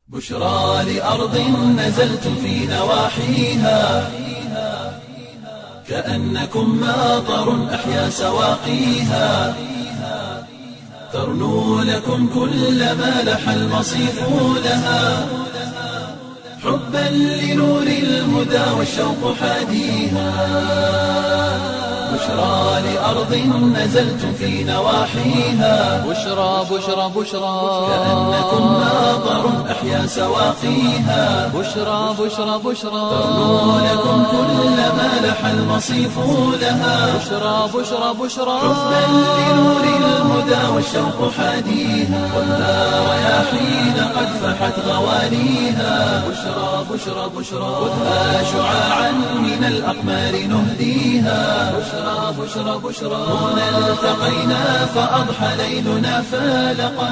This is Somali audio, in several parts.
بشرى لأرض نزلتم في نواحيها كأنكم ماطر أحيا سواقيها ترنو لكم كل ما لح المصيف لها حبا لنور الهدى والشوق حاديها بشرى لأرض نزلتم في نواحيها بشرى بشرى بشرى كأنكم ماطر أحيا سواقيها بشرى بشرى بشرى ترنو لكم كل ما لح المصيف لها بشرى بشرى بشرى حبا لنور الهدى والشوق حاديها والنار رياحين قد فحت غوانيها بشرى بشرى بشرى خذها شعاعا من الأقمار نهديها بشرى بشرى بشرى هنا التقينا فأضحى ليلنا فالقا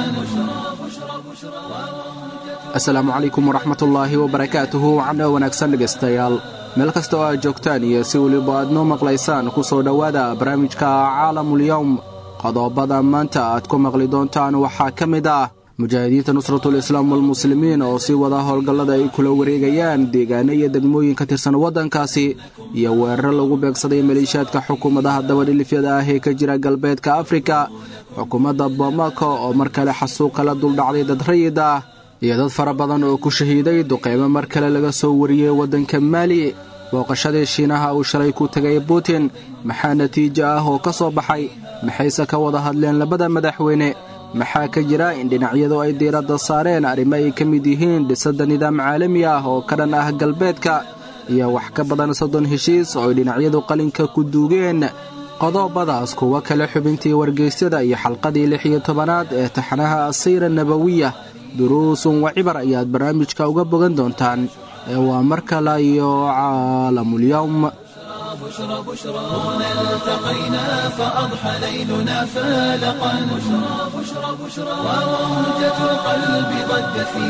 asalaamu calaykum waraxmatullaahi wabarakaatuhu wacno wanaagsan dhegaystayaal meel kasta oo aad joogtaan iyo si weliba aad noo maqlaysaan ku soo dhowaada barnaamijka caalamulyowm qodobada maanta aad ku maqli doontaan waxaa ka mid ah mujaahidiinta nusratulislaam walmuslimiin oo sii wada howlgallada ay kula wareegayaan deegaano iyo degmooyin ka tirsan waddankaasi iyo weerar lagu beegsaday maleeshiyaadka xukuumadaha dabadhilifyada ah ee ka jira galbeedka afrika xukuumadda boomako oo mar kale xasuuqa la duldhacday dad rayid ah iyo dad fara badan oo ku shahiiday duqeymo mar kale laga soo wariyey waddanka maali booqashadii shiinaha uu shalay ku tegay putin maxaa natiijo ah oo ka soo baxay maxayse ka wada hadleen labada madaxweyne maxaa ka jira in dhinacyadu ay diiradda saareen arrimo ay ka mid yihiin dhisadda nidaam caalami ah oo ka dhan ah galbeedka iyo wax ka badan soddon heshiis oo ay dhinacyadu qalinka ku duugeen qodobadaas kuwa kale xubintii wargeysyada iyo xalqadii lix iyo tobanaad ee taxanaha asiira nabawiya duruusun wa cibar ayaad barnaamijka uga bogan doontaan ee waa mar kale iyo caalamulyowm بشرى بشرى هنا التقينا فأضحى ليلنا فالقا بشرى بشرى بشرى وموجة القلب ضجت في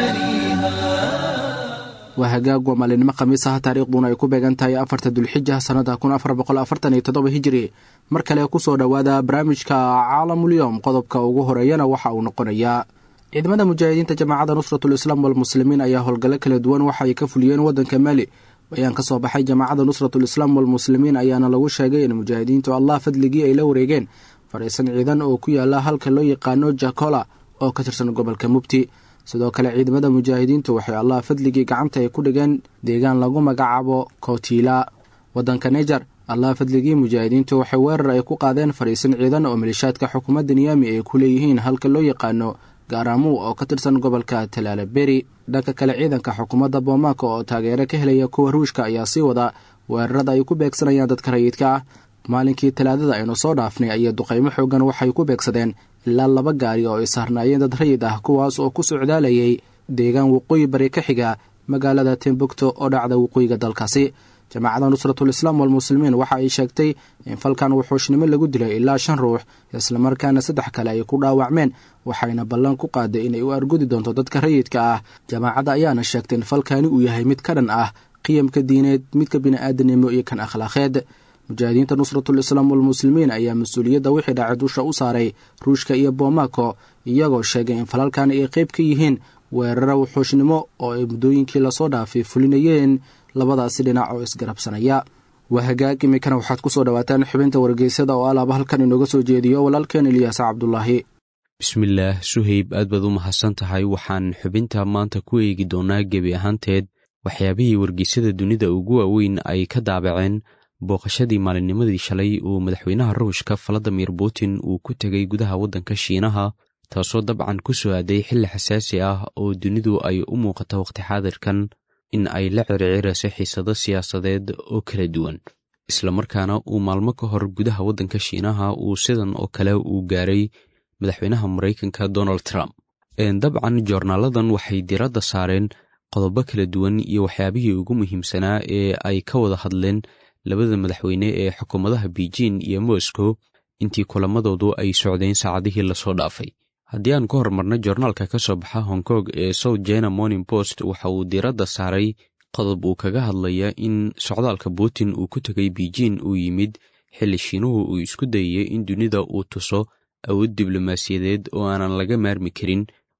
مجاريها waa hagaag waa maalinimo khamiis ah taariikhduna ay ku beegan tahay afarta dulxija sannada kun afar boqol afartan iyo toddoba hijiri mar kale ku soo dhowaada barnaamijka caalamulyowm qodobka ugu horeeyana waxa uu noqonayaa ciidamada mujaahidiinta jamaacadda nusratulislaam walmuslimiin ayaa howlgallo kala duwan waxa ay ka fuliyeen waddanka maali bayaan ka soo baxay jamaacadda nusratulislaam walmuslimiin ayaana lagu sheegay in mujaahidiintu allah fadligii ay la wareegeen fadhiisan ciidan oo ku yaala halka loo yaqaano jakola oo ka tirsan gobolka mubti sidoo kale ciidamada mujaahidiintu waxay allah fadligii gacanta ay ku dhigeen deegaan lagu magacaabo kotiila waddanka nejar allah fadligii mujaahidiintu waxay weerar ay ku qaadeen fadhiisan ciidan oo maleeshaadka xukuumadda niyaami ay ku leeyihiin halka loo yaqaano gaaraamuu oo ka tirsan gobolka talaalaberi dhanka kale ciidanka xukuumadda boomaaco oo taageero ka helaya kuwa ruushka ayaa sii wada weerarada ay ku beegsanayaan dadka rayidka ah maalinkii talaadada aynu soo dhaafnay ayaa duqaymo xoogan waxay ku beegsadeen ilaa laba gaari oo ay saarnaayeen dad rayid ah kuwaas oo ku socdaalayay deegaan waqooyi bari ka xiga magaalada timbukto oo dhacda waqooyiga dalkaasi jamaacadda nusratulislaam walmuslimiin waxa ay sheegtay in falkan wuxuushnimo lagu dilay ilaa shan ruux islamarkaana saddex kale ay ku dhaawacmeen waxayna ballan ku qaaday inay u argudi doonto dadka rayidka ah jamaacadda ayaana sheegtay in falkani uu yahay mid ka dhan ah qiyamka diineed midka bini'aadanimo iyo kan akhlaaqeed mujaahidiinta nusratulislaam walmuslimiin ayaa mas-uuliyadda wixii dhacay dusha u saaray ruushka iyo boomako iyagoo sheegay in falalkan ay qayb ka yihiin weeraro wuxuushnimo oo ay muddooyinkii lasoo dhaafay fulinayeen labadaasi dhinac oo isgarabsanaya waa hagaag iminkana waxaad ku soo dhowaataan xubinta wargeysyada oo alaaba halkan inooga soo jeediyo walaalkeen ilyaas cabdulaahi bismillaah suhayb aad baad u mahadsan tahay waxaan xubinta maanta ku eegi doonaa gebi ahaanteed waxyaabihii wargeysyada dunida ugu waaweyn ay ka daabaceen booqashadii maalinnimadii shalay uu madaxweynaha ruushka valadimir putin uu ku tegay gudaha waddanka shiinaha taasoo dabcan ku soo aaday xilli xasaasi ah oo dunidu ay u muuqato wakhti xaadirkan in ay la circirayso xiisado siyaasadeed oo kala duwan islamarkaana uu maalmo ka hor gudaha waddanka shiinaha uu sidan oo kale uu gaaray madaxweynaha maraykanka donald trump dabcan joornaaladan waxay diradda saareen qodobo kala duwan iyo waxyaabihii ugu muhiimsanaa ee ay ka wada hadleen labada madaxweyne ee xukuumadaha beijing iyo moscow intii kulamadoodu ay socdeen saacadihii lasoo dhaafay haddii aan ka hormarna joornaalka ka soo baxa hong kong ee south china morning post waxa uu diiradda saaray qodob uu kaga hadlaya in socdaalka putin uu ku tegay beijing uu yimid xilli shiinuhu uu isku dayayay in dunida uu tuso awood diblomaasiyadeed oo aanan laga maarmi karin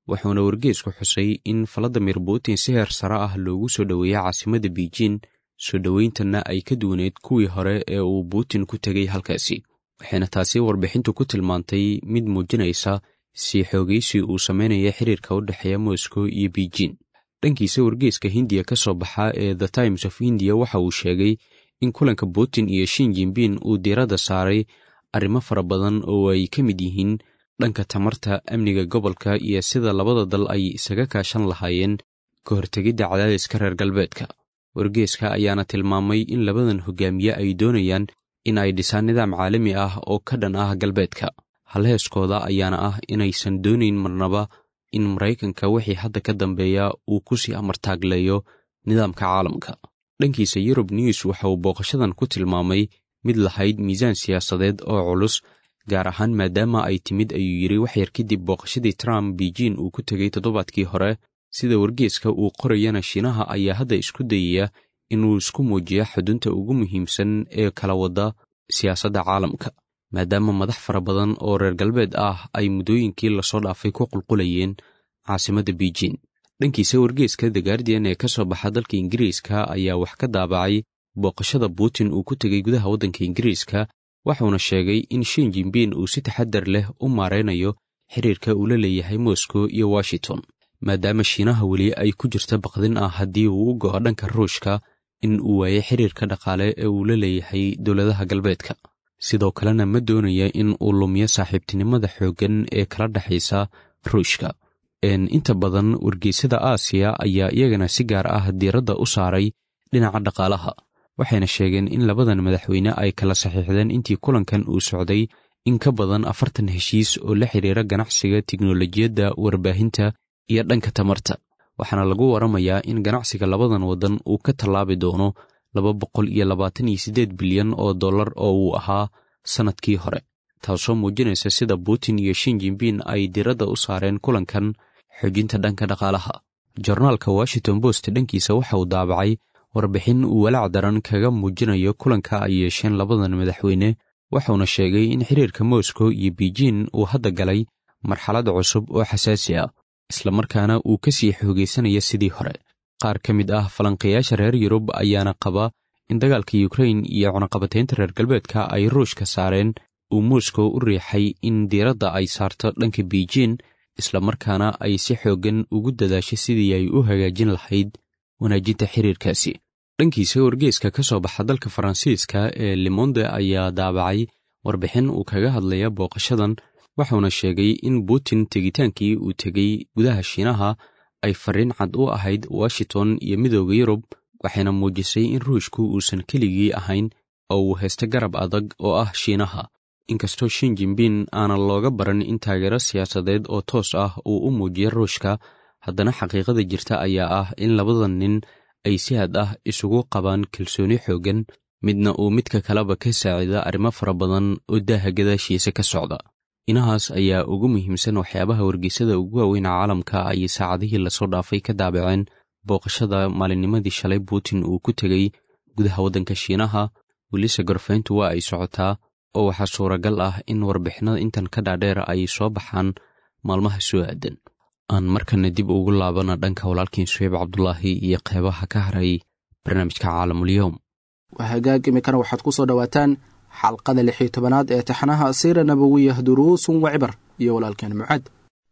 wuxuuna wargeesku xusay in valadimir putin si heer sare ah loogu soo dhoweeyey caasimadda beijin soo dhoweyntanna ay ka duwaneyd kuwii hore ee uu putin ku tegay halkaasi waxayna taasi warbixintu ku tilmaantay mid muujinaysa sii xoogaysi uu samaynaya xiriirka u dhexeeya moscow iyo beijin dhankiisa wargeeska hindiya ka soo baxa ee the times of india waxa uu sheegay in kulanka putin iyo shin jinbin uu diiradda saaray arrimo fara badan oo ay ka mid yihiin dhanka tamarta amniga gobolka iyo sida labada dal ay isaga kaashan lahaayeen ka hortegidda cadaadiska reer galbeedka wargeeska ayaana tilmaamay in labadan hogaamiye ay doonayaan in ay dhisaan nidaam caalami ah oo ka dhan ah galbeedka halheeskooda ayaana ah inaysan doonayn marnaba in maraykanka wixii hadda ka dambeeya uu ku sii amartaagleeyo nidaamka caalamka dhankiisa yurub news waxa uu booqashadan ku tilmaamay mid lahayd miisaan siyaasadeed oo culus gaar ahaan maadaama ay timid ayuu yidhi waxyar kadib booqashadii trump beijin uu ku tegey toddobaadkii hore sida wargeeska uu qorayana shiinaha ayaa hadda isku dayaya inuu isku muujiyo xudunta ugu muhiimsan ee kala wadda siyaasadda caalamka maadaama madax fara badan oo reer galbeed ah ay muddooyinkii lasoo dhaafay ku qulqulayeen caasimadda beijin dhankiisa wargeeska the guardian ee ka soo baxa dalka ingiriiska ayaa wax ka daabacay booqashada putin uu ku tegey gudaha waddanka ingiriiska waxuuna sheegay in shin jinbin uu si taxadar leh u maaraynayo xiriirka uu la leeyahay moscow iyo washington maadaama shiinaha weli ay ku jirta baqdin ah haddii uu u go'o dhanka ruushka in uu waayay xiriirka dhaqaale ee uu la leeyahay dowladaha galbeedka sidoo kalena ma doonaya in uu lumiyo saaxiibtinimada xooggan ee kala dhexaysa ruushka inta badan wargeysada aasiya ayaa iyagana si gaar ah diiradda u saaray dhinaca dhaqaalaha waxayna sheegeen in labadan madaxweyne ay kala saxiixdeen intii kulankan uu socday in ka badan afartan heshiis oo la xidhiira ganacsiga tiknolojiyadda warbaahinta iyo dhanka tamarta waxaana lagu waramayaa in ganacsiga labadan waddan uu ka tallaabi doono laba boqol iyo labaatan iyo siddeed bilyan oo dollar oo uu ahaa sannadkii hore taasoo muujinaysa sida putin iyo shin jinbin ay diiradda u saareen kulankan xoojinta dhanka dhaqaalaha jornaalka washington post dhankiisa waxa uu daabacay warbixin uu walaac daran kaga muujinayo kulanka ay yeesheen labadan madaxweyne wuxuuna sheegay in xiriirka moscow iyo beijin uu hadda galay marxalad cusub oo xasaasi ah islamarkaana uu ka sii xoogaysanaya sidii hore qaar ka mid ah falanqayaasha reer yurub ayaana qaba in dagaalka yukrain iyo cunaqabataynta reer galbeedka ay ruushka saareen uu moscow u riixay in diiradda ay saarto dhanka beijin islamarkaana ay si xooggan ugu dadaashay sidii ay u hagaajin lahayd wanaajinta xiriirkaasi dhankiisa wargeeska ka soo baxa dalka faransiiska ee limonde ayaa daabacay warbixin uu kaga hadlaya booqashadan waxuuna sheegay in putin tegitaankii uu tegey gudaha shiinaha ay fariin cad u ahayd washington iyo midooda yurub waxayna muujisay in ruushku uusan keligii ahayn oo uu haysta garab adag oo ah shiinaha inkastoo shin jinbin aanan looga baran in taageero siyaasadeed oo toos ah uu u muujiyo ruushka haddana xaqiiqada jirta ayaa ah in labadan nin ay si had ah isugu qabaan kalsooni xooggan midna uu midka kaleba ka saacida arrimo fara badan oo daaha gadaashiisa ka socda inahaas ayaa ugu muhiimsan waxyaabaha wargeysada ugu waaweyn caalamka ay saacadihii lasoo dhaafay ka daabaceen booqashada maalinnimadii shalay putin uu ku tegey gudaha waddanka shiinaha welise gorfayntu waa ay socotaa oo waxaa suuragal ah in warbixinada intan ka dhaadheer ay soo baxaan maalmaha soo aadan aan markana dib ugu laabana dhanka walaalkiin suheyb cabdulaahi iyo qeybaha ka haray barnaamijka caalamulyoom waa hagaag imikana waxaad ku soo dhowaataan xalqada lix iyo tobanaad ee taxanaha siira nabawiyah duruusun wa cibar iyo walaalkeen mucaad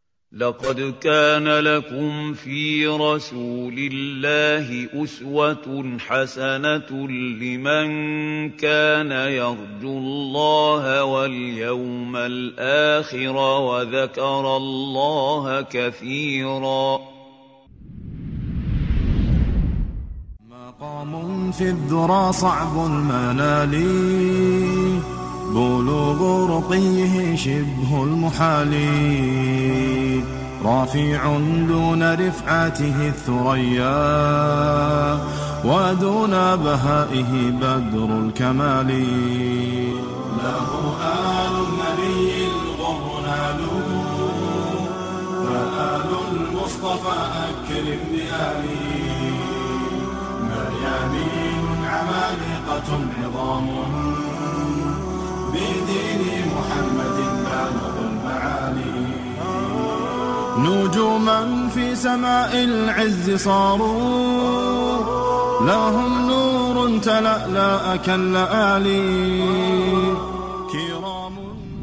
لقد كان لكم في رسول الله أسوة حسنة لمن كان يرجو الله واليوم الآخر وذكر الله كثيرا مقام في الذرى صعب المنال بلوغ رقيه شبه المحال رافع دون رفعته الثريا ودون بهائه بدر الكمال له آل النبي الغر نالوا فآل المصطفى أكرم بآله مريانين عمالقة عظام بدين محمد بالغ المعالي نجوما في سماء العز صاروا لهم نور تلألأ كاللآلي كرام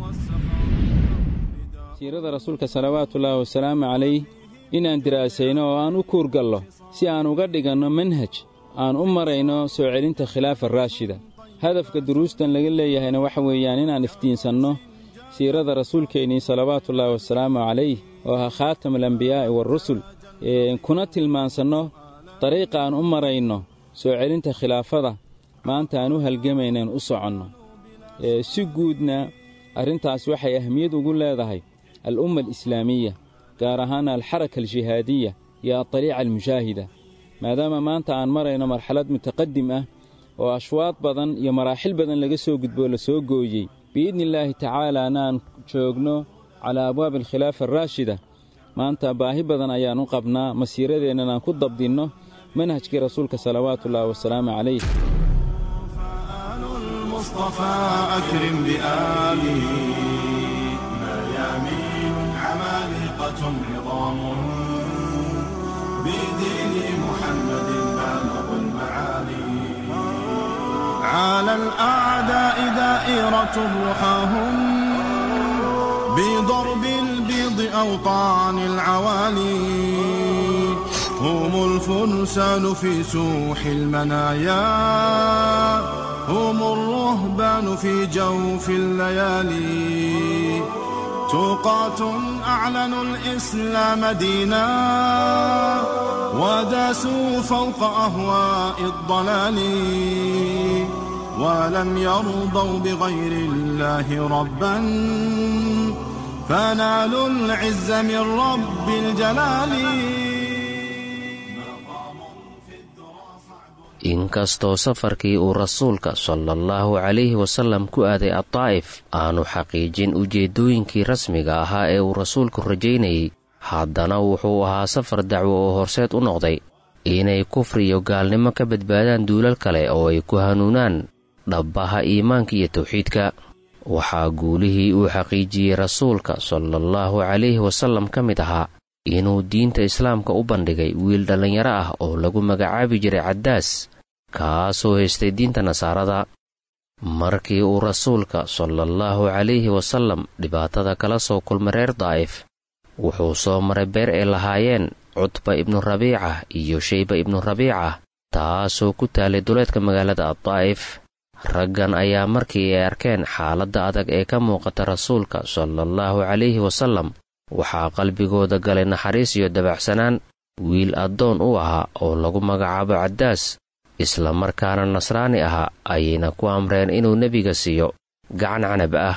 siirada rasuulka salawaatullaahi wasalaamu calayh inaan diraasayno oo aan u kuurgallo si aan uga dhiganno manhaj aan u marayno soo celinta khilaafa raashida hadafka duruustan laga leeyahayna waxa weeyaan inaan iftiinsanno siirada rasuulkeennii salawaatullaahi wasalaamu calayh oo ahaa khaatam alambiyaa'i waarusul kuna tilmaansanno dariiqa aan u marayno soo celinta khilaafada maanta aan u halgamaynaen u soconno si guudna arrintaas waxay ahmiyad ugu leedahay al'umma alislaamiya gaar ahaana alxaraka aljihaadiya iyo adaliica almushaahida maadaama maanta aan marayno marxalad mutaqadim ah oo ashwaad badan iyo maraaxil badan laga soo gudboo la soo gooyey biidni illaahi tacaalaana aan joogno calaa abwaabi alkhilaafa araashida maanta baahi badan ayaan u qabnaa masiiradeennan aan ku dabdinno manhajkii rasuulka salawaatuullaahi wasalaamu calayh فآل المصطفى أكرم بآله ميامين عمالقة عظام بدين محمد بالغ المعالي على الأعداء دائرة رحاهم بضرب البيض أوطان العوالي هم الفرسان في سوح المنايا هم الرهبان في جوف الليالي توقات أعلنوا الإسلام دينا وداسوا فوق أهواء الضلال ولم يرضوا بغير الله ربا فنالوا العز من رب الجلال inkastoo safarkii uu rasuulka sala allahu calayhi wasallam ku aaday addaa'if aanu xaqiijin ujeeddooyinkii rasmiga ahaa ee uu rasuulku rajaynayey haddana wuxuu ahaa safar dacwo oo horseed u noqday inay kufri iyo gaalnimo ka badbaadaan duulal kale oo ay ku hanuunaan dhabbaha iimaanka iyo tawxiidka waxaa guulihii uu xaqiijiyey rasuulka sala allahu calayhi wasallam ka mid ahaa inuu diinta islaamka u bandhigay wiil dhallinyaro ah oo lagu magacaabi jiray caddaas kaasoo haystay diinta nasaarada markii uu rasuulka sala allahu calayhi wasallam dhibaatada kala soo kulmay reer daa'if wuxuu soo maray beer ay lahaayeen cutba ibnu rabiica iyo shayba ibnu rabiica taasoo ku taalay duleedka magaalada addaa'if raggan ayaa markii ay arkeen xaaladda adag ee ka muuqata rasuulka sala allahu calayhi wasallam waxaa qalbigooda galay naxariis iyo dabacsanaan wiil addoon u ahaa oo lagu magacaabo caddaas isla markaana nasraani ahaa ayayna ku amreen inuu nebiga siiyo gacan canab ah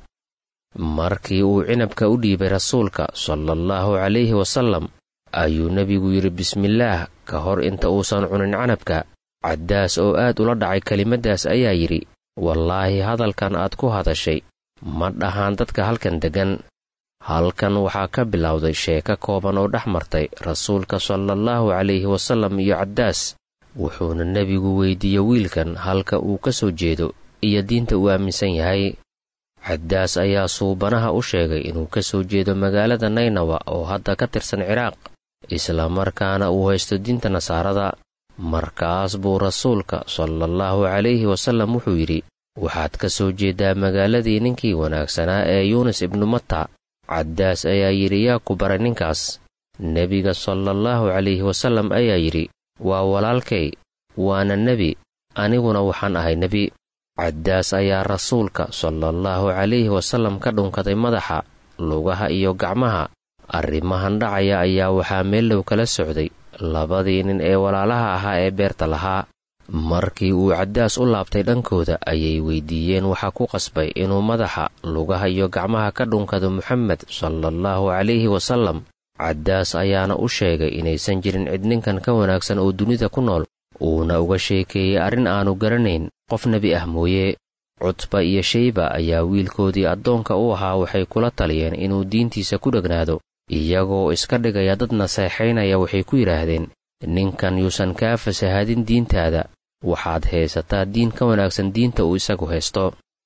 markii uu cinabka u dhiibay rasuulka sala allahu calayhi wasallam ayuu nebigu yidhi bismillaah ka hor inta uusan cunin canabka caddaas oo aad ula dhacay kelimaddaas ayaa yidhi wallaahi hadalkan aad ku hadashay ma dhahaan dadka halkan deggan halkan waxaa ka bilowday sheeko kooban oo dhex martay rasuulka sala allahu calayhi wasallam iyo caddaas wuxuuna nebigu weyddiiyey wiilkan halka uu ka soo jeedo iyo diinta uu aaminsan yahay caddaas ayaa suubanaha u sheegay inuu ka soo jeedo magaalada naynawa oo hadda ka tirsan ciraaq isla markaana uu haysto diinta nasaarada markaas buu rasuulka sala allahu calayhi wasallam wuxuu yidhi waxaad ka soo jeeddaa magaaladii ninkii wanaagsanaa ee yuunis ibnu matta caddaas ayaa yidhi yaa ku baray ninkaas nebiga sala allahu calayhi wasallam ayaa yidhi waa walaalkay waana nebi aniguna waxaan ahay nebi caddaas ayaa rasuulka sala allahu calayhi wasallam ka dhunkaday madaxa lugaha iyo gacmaha arrimahan dhacaya ayaa waxaa meellow kala socday labadii nin ee walaalaha ahaa ee beerta lahaa markii uu caddaas u laabtay dhankooda ayay weyddiiyeen waxaa ku qasbay inuu madaxa lugaha iyo gacmaha ka dhunkado moxamed sala allahu calayhi wasallam caddaas ayaana u sheegay inaysan jirin cid ninkan ka wanaagsan oo dunida ku nool uuna uga sheekeeyey arrin aanu garanayn qof nebi ah mooye cutba iyo shayba ayaa wiilkoodii addoonka u ahaa waxay kula taliyeen inuu diintiisa ku dhegnaado iyagoo iska dhigaya dad naseexaynaya waxay ku yidhaahdeen ninkan yuusan kaa fasahaadin diintaada waxaad haysataa diin ka wanaagsan diinta uu isagu haysto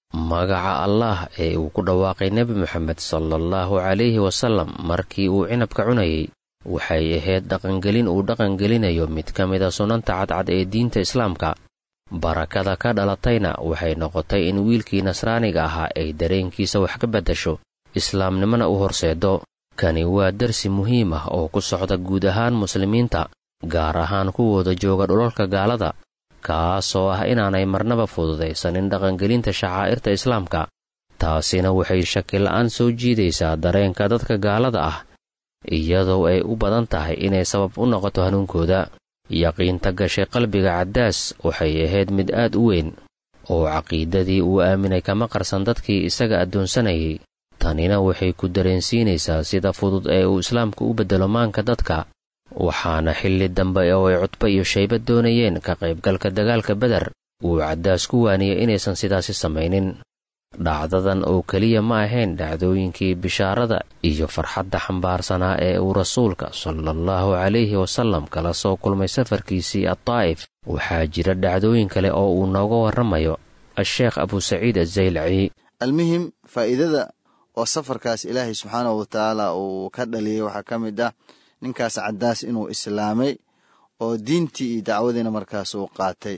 magaca allaah ee uu ku dhawaaqay nebi moxamed salaallahu calayhi wasallam markii uu cinabka cunayay waxay ahayd dhaqangelin uu dhaqangelinayo mid ka mida sunanta cadcad ee diinta islaamka barakada ka dhalatayna waxay noqotay in wiilkii nasraaniga ahaa ay dareenkiisa wax ka beddasho islaamnimona u horseedo kani waa darsi muhiim ah oo ku socda guud ahaan muslimiinta gaar ahaan kuwooda jooga dhulalka gaalada kaasoo ah inaanay marnaba fududaysanin dhaqangelinta shacaa'irta islaamka taasina waxay shakila'aan soo jiidaysaa dareenka dadka gaalada ah iyadoo ay u badan tahay inay sabab u noqoto hanuunkooda yaqiinta gashay qalbiga caddaas waxay ahayd mid aad u weyn oo caqiidadii uu aaminay kama qarsan dadkii isaga addoonsanayay tanina waxay ku dareensiinaysaa sida fudud ee uu islaamku u beddelo maanka dadka waxaana xilli dambe oo ay cudbo iyo shayba doonayeen ka qaybgalka dagaalka beder uu caddaas ku waaniyey inaysan sidaasi samaynin dhacdadan oo keliya ma ahayn dhacdooyinkii bishaarada iyo farxadda xambaarsanaa ee uu rasuulka salaallahu calayhi wasallam kala soo kulmay safarkiisii addaa'if waxaa jira dhacdooyin kale oo uu nooga warramayo a-sheekh abusaciid azaylaci almuhim faa'iidada oo safarkaas ilaahay subxaanahu watacaala uu ka dhaliyey waxaa ka mid ah ninkaas caddaas inuu islaamay oo diintii iyo dacwadiina markaas uu qaatay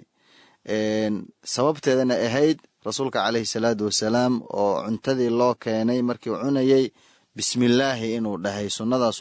sababteedana ahayd rasuulka caleyhi salaatu wasalaam oo cuntadii loo keenay markii uu cunayey bismillaahi inuu dhahay sunnadaas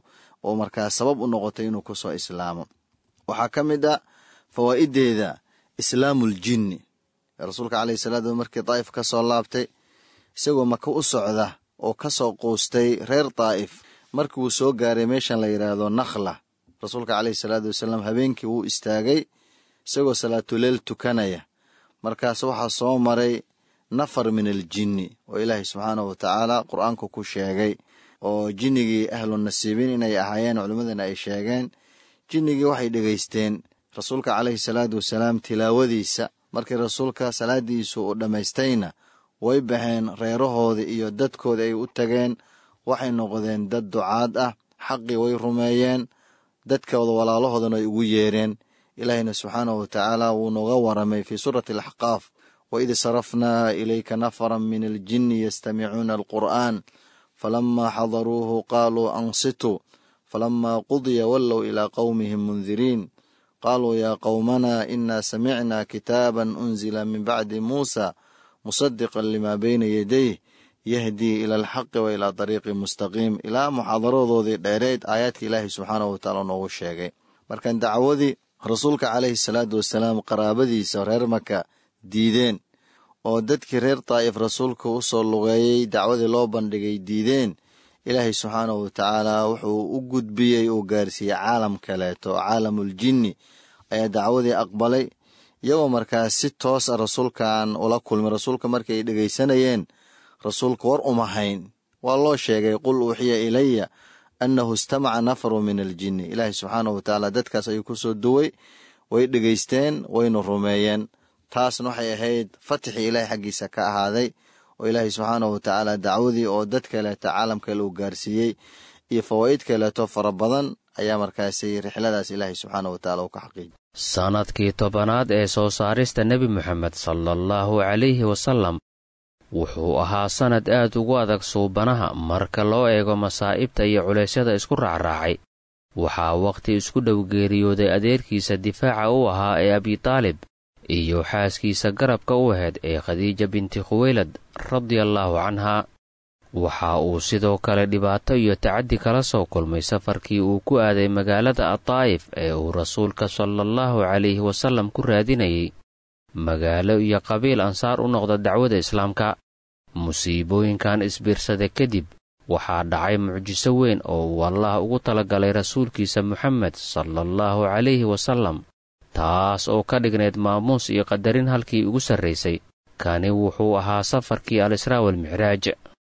uu markaas sabab u noqotay inuu kusoo islaamo waxaa ka mid ah fawaa'ideeda islaamul jinni rasuulka caleyhi salaatu markii daa'if ka soo laabtay isagoo maka u socda oo ka soo quustay reer daa'if markii uu soo gaaray meeshan la yidhaahdo nakhla rasuulka caleyhi salaatu wasalaam habeenkii wuu istaagay isagoo salaatuleel tukanaya markaas waxaa soo maray nafar min aljinni oo ilaahay subxaanahu watacaala qur-aanku ku sheegay oo jinnigii ahlu nasiibiin inay ahaayeen culimmadana ay sheegeen jinnigii waxay dhegaysteen rasuulka caleyhi salaatu wasalaam tilaawadiisa markii rasuulka salaadiisu uu dhammaystayna way baxeen reerahoodii iyo dadkoodii ay u tageen waxay noqdeen dad ducaad ah xaqii way rumeeyeen dadkooda walaalahoodana ay ugu yeereen ilaahayna subxaanahu watacaala wuu nooga waramay fii suurati alaxqaaf waid sarafnaa ilayka nafaran min aljinni yastamicuuna alqur'aan falamaa xadaruuhu qaaluu ansituu falamaa qudiya wallow ilaa qowmihim mundiriin qaaluu yaa qowmanaa inaa samicnaa kitaaban unzila min bacdi muusa musadiqan limaa bayna yadayh yahdii ila alxaqi wa ilaa dariiqi mustaqiim ilaa muxaadaradoodii dheereed aayaadka ilaahay subxaanahu watacaala noogu sheegay markan dacwadii rasuulka caleyhi salaatu wasalaam qaraabadiisa reer maka diideen oo dadkii reer daa'if rasuulka u soo lugeeyey dacwadii loo bandhigay diideen ilaahay subxaanahu watacaala wuxuu u gudbiyey uu gaarsiiyey caalam kaleeto caalamul jinni ayaa dacwadii aqbalay iyagoo markaas si toos a rasuulkan ula kulmay rasuulka markii ay dhegaysanayeen rasuulka war uma hayn waa loo sheegay qul uuxiya ilaya annahu istamaca nafaru min aljinni ilaahay subxaanahu watacaala dadkaas ayuu ku soo duway way dhegaysteen wayna rumeeyeen taasna waxay ahayd fatixii ilaahay xaggiisa ka ahaaday oo ilaahay subxaanahu watacaala dacwadii oo dad kaleeto caalam kale uu gaarsiiyey iyo fawaa'id kaleeto fara badan ayaa markaasi rixladaas ilaahay subxaanahu watacaala uu ka xaqiijiyay sannadkii tobanaad ee soo saarista nebi moxamed salaallahu calayhi wasallam wuxuu ahaa sannad aad ugu adag suubanaha marka loo eego masaa'ibta iyo culeysyada isku raacraacay waxaa wakhti isku dhow geeriyooday adeerkiisa difaaca u ahaa ee abitaalib iyo xaaskiisa garabka u ahayd ee khadiija binti khuweylad radiallaahu canhaa waxa uu sidoo kale dhibaato iyo tacaddi kala soo kulmay safarkii uu ku aaday magaalada addaa'if ee uu rasuulka salaallahu calayhi wasallam ku raadinayay magaalo iyo qabiil ansaar u noqda dacwada islaamka musiibooyinkan isbiirsada kadib waxaa dhacay mucjiso weyn oo uu allah ugu talagalay rasuulkiisa moxamed salaallahu calayhi wasallam taas oo ka dhignayd maamuus iyo qadarin halkii ugu sarraysay kani wuxuu ahaa safarkii al-israa walmicraaj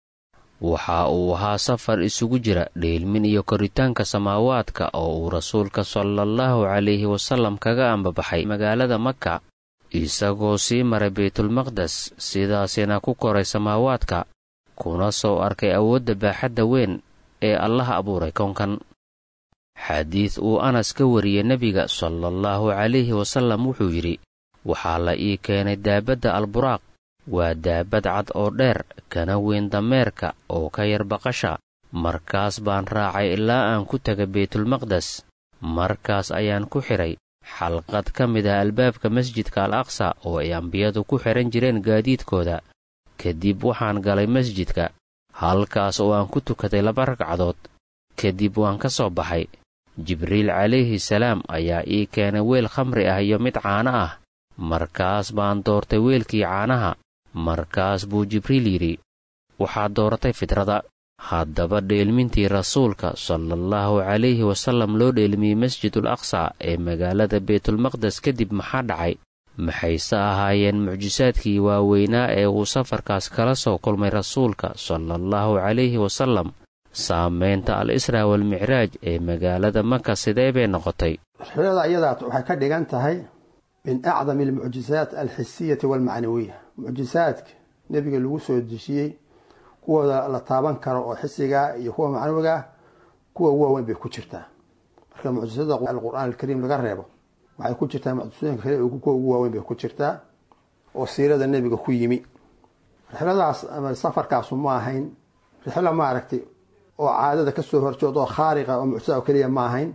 waxa uu ahaa safar isugu jira dheelmin iyo koritaanka samaawaadka oo uu rasuulka salaallahu calayhi wasallam kaga ambabaxay magaalada maka isagoo sii maray baytulmaqdes sidaasina ku koray samaawaadka kuna soo arkay awoodda baaxadda weyn ee allaha abuuray kownkan xadiid uu anas ka wariyey nebiga salaallahu calayhi wasallam wuxuu yidhi waxaa la ii keenay daabadda alburaaq waa daabad cad oo dheer kana weyn dameerka oo ka yar baqasha markaas baan raacay ilaa aan ku taga baytulmaqdes markaas ayaan ku xidhay xalqad ka mid ah albaabka masjidka al aqsa oo ay ambiyadu ku xidhan jireen gaadiidkooda kadib waxaan galay masjidka halkaas oo aan ku tukaday laba ragcadood kadib waan ka soo baxay jibriil calayhi salaam ayaa ii keenay weel khamri ah iyo mid caano ah markaas baan doortay weelkii caanaha markaas buu jibriil yidhi waxaad dooratay fidrada haddaba dheelmintii rasuulka salaallahu calayhi wasallam loo dheelmiyey masjidul aqsa ee magaalada baytulmaqdes kadib maxaa dhacay maxayse ahaayeen mucjisaadkii waaweynaa ee uu safarkaas kala soo kulmay rasuulka salaallahu calayhi wasallam saamaynta al israa walmicraaj ee magaalada maka sidee bay noqotay rixlada ayadaa waxay ka dhigan tahay min acdami almucjisaat alxisiyati walmacnawiya mucjisaadka nebiga lagu soo dejiyey kuwooda la taaban karo oo xisigaa iyo kuwa macnawigaa kuwa ugu waaweyn bay ku jirtaa marka mucjisada alqur'aan alkariim laga reebo waxay ku jirtaa mucjisooyinka kale kuwa ugu waaweyn bay ku jirtaa oo siirada nebiga ku yimi rixladaas ama safarkaasu ma ahayn rixlo maaragtay oo caadada kasoo horjeed oo khaariqa oo mucjisada oo keliya ma ahayn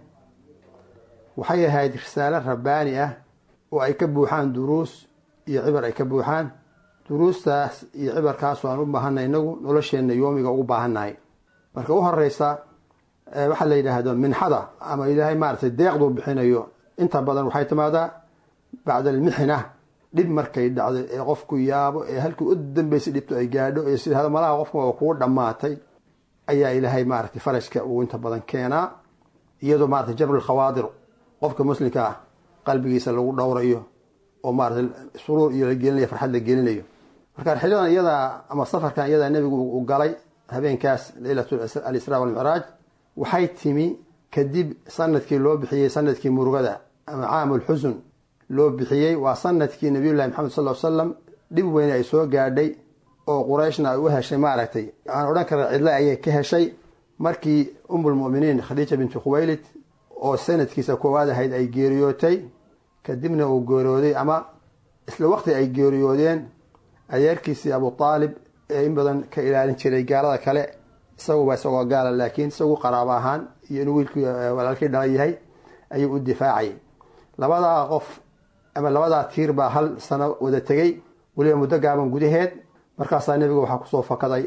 waxay ahayd risaalo rabbaani ah oo ay ka buuxaan duruus iyo cibar ay ka buuxaan duruustaas iyo cibarkaas aan u baahanay inagu nolosheenna yoomiga ugu baahannahay marka u horeysa waxaa la yidhaahdo minxada ama ilaahay maaragtay deeqduu bixinayo inta badan waxay timaadaa bacda almixna dhib markay dhacdo ee qofku yaabo ee halkii u dambeysay dhibto ay gaadho ee sida malaha qofka waa kugu dhammaatay ayaa ilaahay maaragtay farajka uu inta badan keenaa iyadoo maaragtay jabru khawaadir qofka muslimka ah qalbigiisa lagu dhowrayo oo maaragtay suruur iyo la gelinayo farxad la gelinayo marka rixiladan iyadaa ama safarkan iyadaa nebigu uu galay habeenkaas leylat alisraa walmicraaj waxay timi kadib sanadkii loo bixiyey sanadkii murugada ama caamulxusun loo bixiyey waa sanadkii nabiyullahi maxamed sal salam dhib weyne ay soo gaadhay oo qurayshna ay u heshay maaragtay aan odhan kara cidle ayay ka heshay markii umulmuminiin khadiija binti khuwaylid oo sanadkiisa koowaad ahayd ay geeriyootay kadibna uu geeriyooday ama isla waqti ay geeriyoodeen adeerkiisii abu aalib ee in badan ka ilaalin jiray gaalada kale isaguba isagoo gaala laakiin isagu qaraabo ahaan iyo inuu wiilkii walaalkii dhala yahay ayuu u difaacayay labadaa qof ama labadaa tiir baa hal sano wada tegey weliba muddo gaaban gudaheed markaasaa nebiga waxaa kusoo fakaday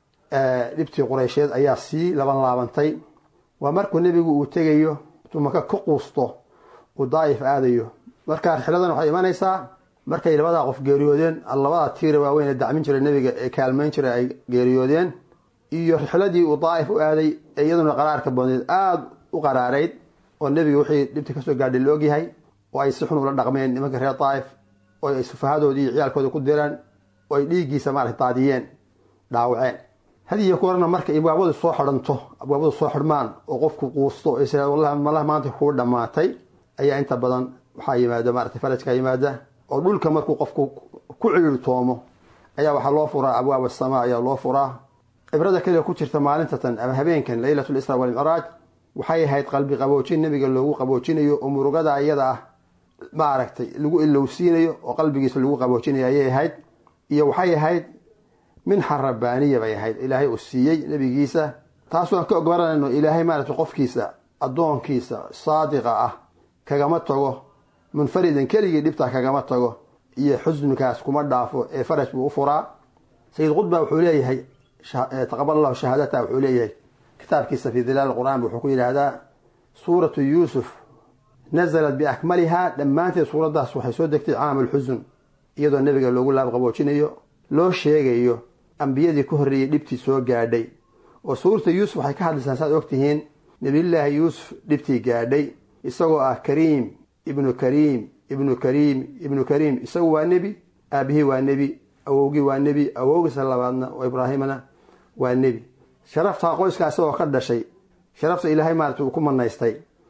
dhibtii qureysheed ayaa sii laban laabantay waa markuu nebigu uu tegayo intuu maka ka quusto uu daa'if aadayo marka rixiladan waxay imanaysaa markay labadaa qof geeriyoodeen labadaa tiira waaweyn ee dacmin jiray nebiga ee kaalmayn jiray ay geeriyoodeen iyo rixladii uu daa'if u aaday ee iyaduna qaraarka badneed aada u qaraarayd oo nebiga wixii dhibta kasoo gaadhay la ogyahay oo ay si xun ula dhaqmeen nimanka reer daa'if oo ay sufahadoodii iyo ciyaalkooda ku diraan oo ay dhiiggiisa maarata daadiyeen dhaawaceen hadiyo kuwarna marka abwaabadu soo xidhanto abwaabadu soo xidhmaan oo qofku quusto malaha maanta kuu dhammaatay ayaa inta badan waxaa yimaada maarata farajka yimaada oo dhulka markuu qofku ku ciirtoomo ayaa waxaa loo furaa abwaab asamaa ayaa loo furaa cibrada kale ku jirta maalintatan ama habeenkan leylat lisra walmicraaj waxay ahayd qalbi qaboojin nebiga loogu qaboojinayo oo murugada iyada ah maaragtay lagu ilowsiinayo oo qalbigiisa lagu qaboojinayo ayay ahayd iyo waxay ahayd minxa rabbaaniya bay ahayd ilaahay uu siiyey nebigiisa taasoo aan ka ogbaranayno ilaahay maaragtay qofkiisa addoonkiisa saadiqa ah kagama tago munfaridan keligii dhibtaa kagama tago iyo xusnikaas kuma dhaafo ee faraj buu u furaa sayid qudba wuxuu leeyahay taqabal allahu shahaadata wuxuu leeyahay kitaabkiisa fi dilaal qur'aan wuxuu ku yidhaahdaa suuratu yuusuf nazalat biakmalihaa dhammaanteed suuraddaas waxay soo degtay caamulxusun iyadoo nebiga loogu laabqaboojinayo loo sheegayo ambiyadii ka horreeyey dhibtii soo gaadhay oo suurata yuusuf waxay ka hadlaysaan saad ogtihiin nebiyullaahi yuusuf dhibtii gaadhay isagoo ah kariim ibnu kariim ibnu kariim ibnu kariim isagu waa nebi aabihii waa nebi awowgii waa nebi awowgiisa labaadna oo ibraahimna waa nebi sharaftaa qoyskaa isagoo ka dhashay sharafta ilaahay maarata uu ku manaystay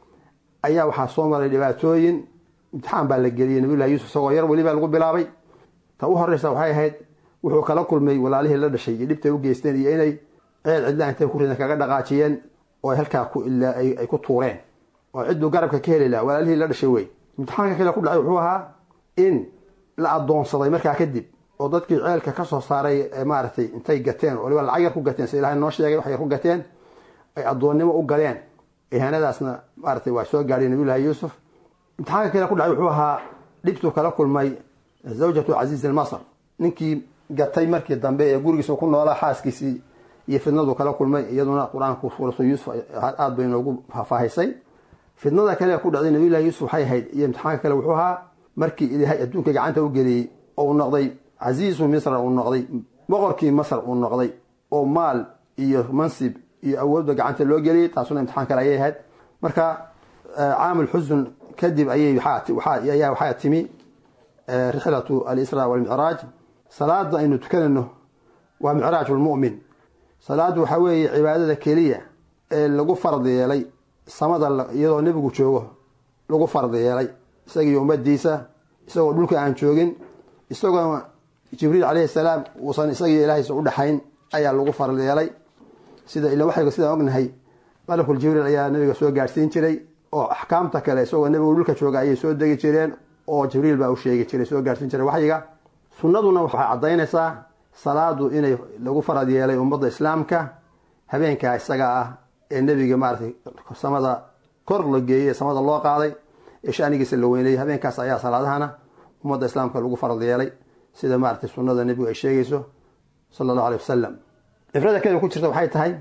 ayaa waxaa soo maray dhibaatooyin imtixaan baa la geliyey nabiyullahi yuusuf isagoo yar welibaa lagu bilaabay ta u horreysa waxay ahayd wuxuu kala kulmay walaalihii la dhashay iyo dhibtay u geysteen iyo inay ceel cidla intay ku ridan kaga dhaqaajiyeen oo ay halkaa ay ku tuureen oo cidduu garabka ka heli laha walaalihii la dhashay wey imtixaanka kale ku dhacay wuxuu ahaa in la addoonsaday markaa kadib oo dadkii ceelka ka soo saaray ee maaragtay intay gateen waliba lacag yar ku gateen si ilahay noo sheegay wax yar ku gateen ay addoonnimo u galeen ihaanadaasna maaratay waa soo gaadhay nabiyullahi yuusuf imtixaanka kale ku dhacay wuxuu ahaa dhibtuu kala kulmay zawjatu casiiz almasr ninkii gatay markii dambe ee gurigiisa ku noolaa xaaskiisii iyo fidnadu kala kulmay iyaduna qur-aanku suuratu yuusuf aada bay noogu faahfaahisay fidnada kale ku dhacday nabiyullahi yuusuf waxay ahayd iyo imtixaanka kale wuxuu ahaa markii ilaahay adduunka gacanta u geliyey oo uu noqday casiisu misra uu noqday boqorkii masr uu noqday oo maal iyo mansib iyo awoodba gacanta loo geliyey taasuna imtixaan kale ayay ahayd marka caamul xusun kadib ayay ayaa waxaa timi rixlatu alisra walmicraaj salaada aynu tukanayno waa micraaj lmu'min salaadu waxaa weeye cibaadada keliya ee lagu fard yeelay samada iyadoo nebigu joogo lagu fard yeelay isagiiyo ummadiisa isagoo dhulka aan joogin isagoo jibriil calayhi salaam uusan isagiiyo ilaahaysa u dhexayn ayaa lagu fard yeelay sida ila waxayga sidaan ognahay malakul jibriil ayaa nabiga soo gaadhsiin jiray oo axkaamta kale isagoo nebigu dhulka jooga ayay soo degi jireen oo jibriil baa u sheegi jiray soo gaadhsiin jiray waxyiga sunnaduna waxay caddaynaysaa salaadu inay lagu farad yeelay ummadda islaamka habeenkaa isaga ah ee nebiga maaratay samada kor la geeyey samada loo qaaday ee shanigiisa la weynayay habeenkaas ayaa salaadahana ummadda islaamka lagu farad yeelay sida maaratay sunnada nebigu ay sheegayso sala allahu aley wasalam cibrada kale ku jirta waxay tahay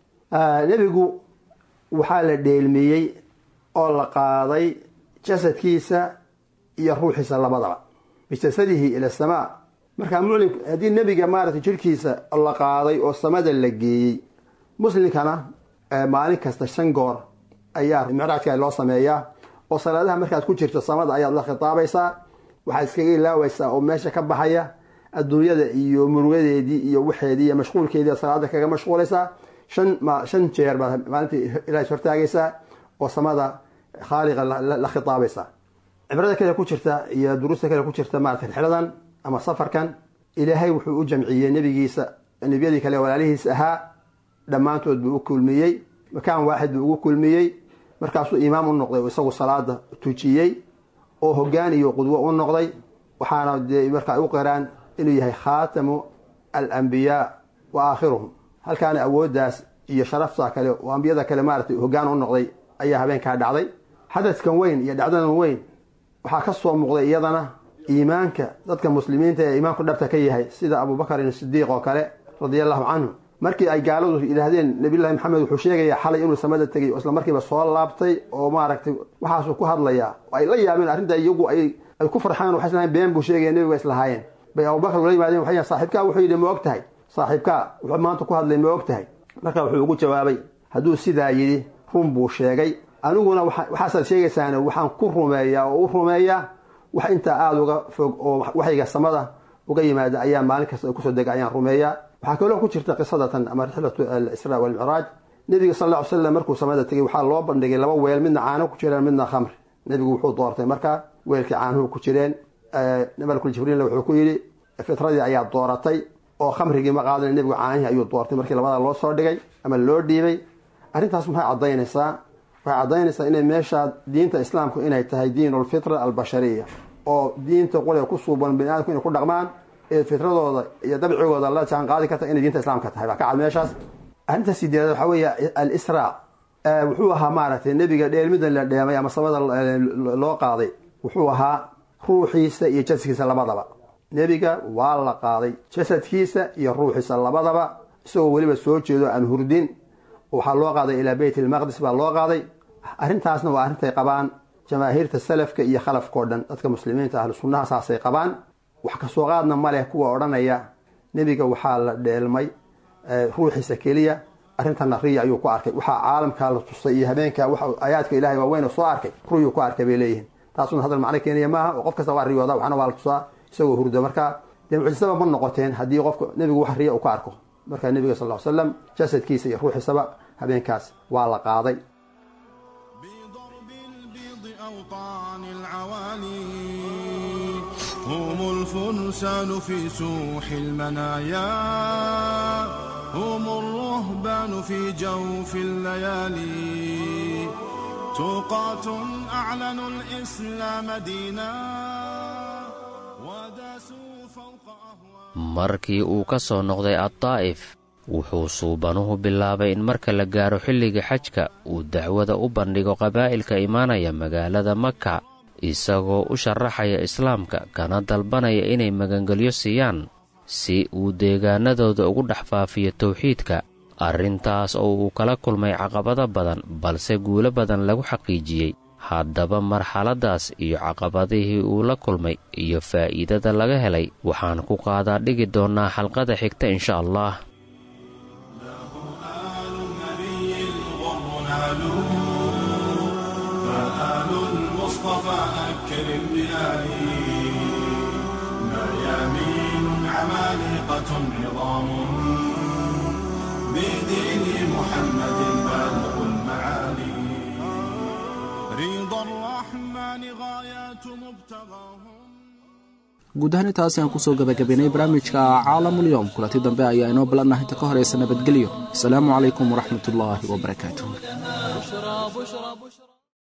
nebigu waxaa la dheelmiyey oo la qaaday jasadkiisa iyo ruuxiisa labadaba bijasadihi ila samaa markaa muclim haddii nebiga maaratay jirkiisa la qaaday oo samada la geeyey muslimkana maalin kasta shan goor ayaa micraajka loo sameeyaa oo salaadaha markaad ku jirto samada ayaad la khitaabaysaa waxaad iskaga ilaawaysaa oo meesha ka baxaya adduunyada iyo murugadeedii iyo waxeedii iyo mashquulkeedii salaada kaga mashquulaysaa shan shan jeer baad maalintii ilaah hortaagaysaa oo samada khaaliqa la khitaabaysaa cibrada kale ku jirta iyo duruusta kale ku jirta maarata rixladan ama safarkan ilaahay wuxuu u jamciyey nebigiisa nebiyadii kale walaalihiis ahaa dhammaantood buu u kulmiyey makaan waaxid buu ugu kulmiyey markaasuu imaam u noqday oo isagu salaada tujiyey oo hogaan iyo qudwo u noqday waxaana dee markaa u qiraan inuu yahay khaatamu alambiyaa wa aakhiruhum halkaana awooddaas iyo sharafta kale oo ambiyada kale maaratay hogaan u noqday ayaa habeenkaa dhacday xadadkan weyn iyo dhacdadan weyn waxaa ka soo muuqday iyadana iimaanka dadka muslimiinta ee iimaanku dhabta ka yahay sida abubakarin sidiiq oo kale radia allahu canhu markii ay gaaladu yidhaahdeen nabiyullahi maxamed wuxuu sheegayaa xalay inuu samada tegay oo isla markiiba soo laabtay oo maaragtay waxaasuu ku hadlayaa oo ay la yaabeen arrinta iyagu ay ku farxaan waxay islahayn been buu sheegaya nebiga islahaayeen bay abubakar ula yimaadeen waxay saaxiibkaa wuxuu yidhi ma og tahay saaxiibkaa wuxuu maanta ku hadlay ma og tahay marka wuxuu ugu jawaabay hadduu sidaa yidhi run buu sheegay aniguna waxaasaad sheegaysaan waxaan ku rumeeyaa oo u rumeeyaa wax intaa aada uga fog oo waxayga samada uga yimaada ayaa maalin kasta kusoo dega ayaan rumeeyaa waxaa kaloo ku jirta qisadatan ama rixlatu alisraa walmicraaj nebiga sal ll ly slam markuu samada tegay waxaa loo bandhigay laba weel midna caano ku jireen midna khamri nebigu wuxuu doortay markaa weelkii caanuhu ku jireen malkul jibriilna wuxuu ku yidhi fitradii ayaa dooratay oo khamrigii ma qaadan nebigu caanihii ayuu doortay markii labada loo soo dhigay ama loo dhiibay arrintaas maxay caddaynaysaa waxay caddaynaysaa inay meeshaa diinta islaamku inay tahay diin alfitra albashariya oo diinta qole ku suuban bani aadamku inay ku dhaqmaan ee fitradooda iyo dabcigooda la jaan qaadi karta inay diinta islaamka tahay baa ka cad meeshaas arrinta sideedaad waxaa weeye alisraa wuxuu ahaa maaragtay nebiga dheelmida la dheemay ama samada loo qaaday wuxuu ahaa ruuxiisa iyo jasadkiisa labadaba nebiga waa la qaaday jasadkiisa iyo ruuxiisa labadaba isagoo weliba soo jeedo aan hurdin waxaa loo qaaday ilaa beyt ilmaqdis baa loo qaaday arrintaasna waa arrintay qabaan jamaahiirta salafka iyo khalafkao dhan dadka muslimiinta ahlu sunnaha saasay qabaan wax kasoo qaadna ma leh kuwa odhanaya nebiga waxaa la dheelmay ruuxiisa keliya arrintana riya ayuu ku arkay waxaa caalamkaa la tusay iyo habeenka aayaadka ilahay waaweyn soo arkay ruyuu ku arkay bay leeyihiin taasuna hadal macno keenaya maaha oo qof kasta waa riyooda waxna waa la tusaa isagoo hurdo marka dee mucjisaba ma noqoteen haddii qofka nebigu wax riya uu ka arko marka nebiga sal ll ly slam jasadkiisa iyo ruuxiisaba habeenkaas waa la qaaday هم الفرسان في سوح المنايا هم الرهبان في جوف الليالي توقاة أعلنوا الإسلام دينا وداسوا markii uu ka soo noqday addaa'if wuxuu suubanuhu bilaabay in marka la gaaro xilliga xajka uu dacwada u bandhigo qabaa'ilka imaanaya magaalada maka isagoo u sharaxaya islaamka kana dalbanaya inay magangelyo siiyaan si uu deegaanadooda ugu dhex faafiyo towxiidka arrintaas oo uu kala kulmay caqabado badan balse guulo badan lagu xaqiijiyey haddaba marxaladdaas iyo caqabadihii uu la kulmay iyo faa'iidada laga helay waxaan ku qaadaa dhigi doonnaa xalqada xigta insha allah عظام بدين محمد بالغ المعالي رضا الرحمن غايات مبتغاهم guud ahaan intaasi aan kusoo gabagabaynay barnaamijka caalamulyoom kulanti dambe ayaa inoo ballanah inta ka horaysa nabadgelyo asalaamu calaykum waraxmat ullaahi wabarakaatuh بشرى بشرى بشرى